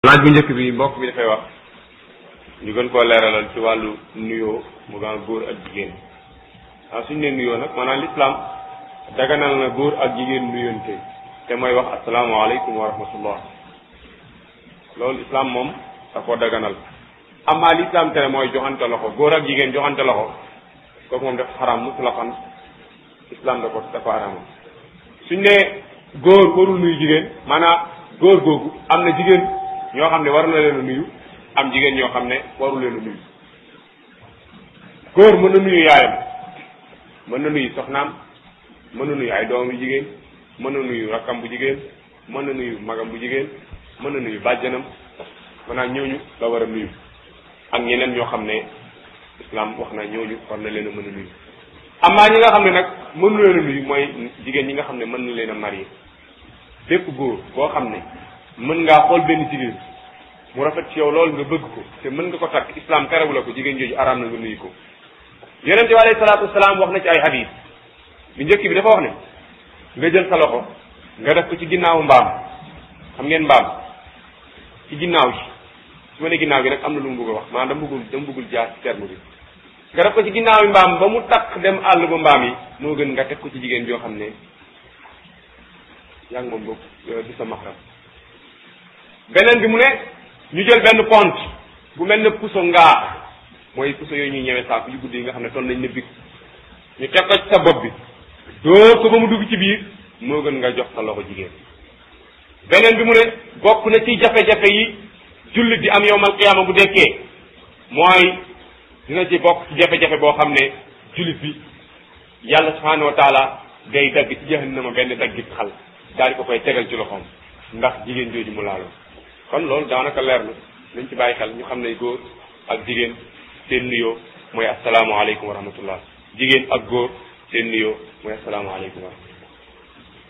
laaj bu njëkk bi mbokk bi dafay wax ñu gën koo leeralal ci wàllu nuyoo mu gaa góor ak jigéen waaw suñu nee nuyoo nag maanaam lislaam daganal na góor ak jigéen nuyoonte te mooy wax asalaamaaleykum wa rahmatullah loolu islam moom da koo daganal amaa lislaam tere mooy joxante loxo góor ak jigéen joxante loxo kooku moom dafa xaraam mutlaqan islam da ko dafa xaraamal suñ nee góor warul nuyu jigéen maanaam góor googu am na jigéen ñoo xam ne war na leen a nuyu am jigéen ñoo xam ne waru leen a nuyu góor mën na nuyu yaayam mën na nuyu soxnaam mën na nuyu ay doom yu jigéen mën na nuyu rakkam bu jigéen mën na nuyu magam bu jigéen mën na nuyu bàjjanam maanaam ñooñu la war a nuyu ak ñeneen ñoo xam ne islam wax na ñooñu war na leen a mën a nuyu amaa ñi nga xam ne nag mën na leen a nuyu mooy jigéen ñi nga xam ne mën na leen a marié bépp góor boo xam ne mën ngaa xool benn jigéen mu rafet ci yow loolu nga bëgg ko te mën nga ko takk islam terewu la ko jigéen jooju araam na nga nuyu ko yonente bi alayhi salaatu wasalaam wax na ci ay hadis bi njëkk bi dafa wax ne nga jël sa loxo nga def ko ci ginnaawu mbaam xam ngeen mbaam ci ginnaaw gi su ma ne ginnaaw gi nag am na lu mu bëgg a wax maanaam dama bëggul dama bëggul jaar ci terme bi nga def ko ci ginnaaw yi mbaam ba mu takk dem àll ba mbaam yi moo gën nga teg ko ci jigéen joo xam ne yaa ngi moom boog du sa maxram beneen bi mu ne ñu jël benn pont bu mel ne puso ngaax mooy puso yooyu ñuy ñëwee saako yu guddi yi nga xam ne toll nañ ne big ñu teg ko ci sa bopp bi dóor ko ba mu dugg ci biir moo gën nga jox sa loxo jigéen beneen bi mu ne bokk na ci jafe-jafe yi jullit di am yowmal qiyaama bu dekkee mooy dina ci bokk ci jafe-jafe boo xam ne jullit bi yàlla subhaanahu wa taala day dagg ci jahannama benn daggit xal daal di ko koy tegal ci loxoom ndax jigéen jooju mu laalo kon loolu daanaka leer na nañ ci bàyyi xel ñu xam ne góor ak jigéen seen nuyoo mooy asalaamaaleykum wa rahmatullah jigéen ak góor seen nuyoo mooy asalaamaaleykum wa rahmatullah